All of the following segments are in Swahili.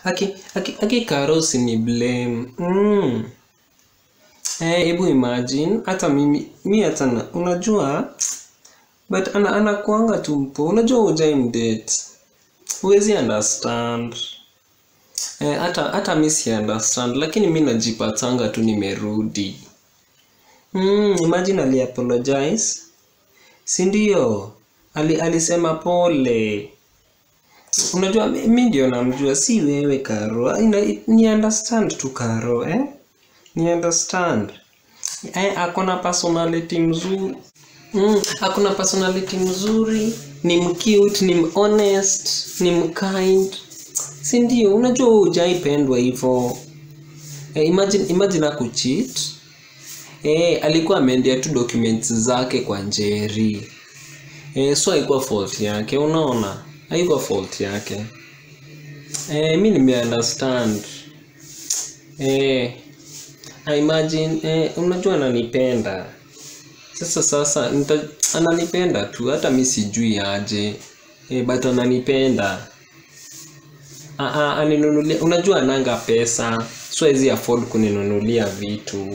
aki aki aki karosi ni blame mm. eh hebu imagine hata mimi mi hata na- unajua but ana anakuanga tu mpo unajua ujai mdate huwezi understand eh, hata hata mi si understand lakini mi najipatanga tu nimerudi mm, imagine ali apologize si ndio ali, alisema pole unajua mi mi ndio namjua si wewe karo Ina, ni understand tu karo eh? ni understand eh, akona personality mzuri mm, akona personality mzuri ni mcute ni honest ni mkind si ndio unajua wewe hujaipendwa hivyo eh, imagine, imagine akucheat eh, alikuwa ameendea tu documents zake kwa njeri eh, so haikuwa fault yake unaona haikuwa fault yake eh, mi nimeunderstand eh, I imagine eh, unajua ananipenda sasa sasa nita, ananipenda tu hata mi sijui aje eh, but ananipenda Ah, ah, aninunulia unajua ananga pesa so hawezi afford kuninunulia vitu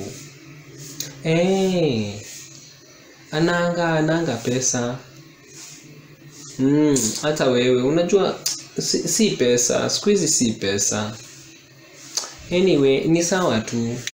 eh, ananga ananga pesa mm, hata wewe unajua si, si pesa siku hizi si pesa anyway ni sawa tu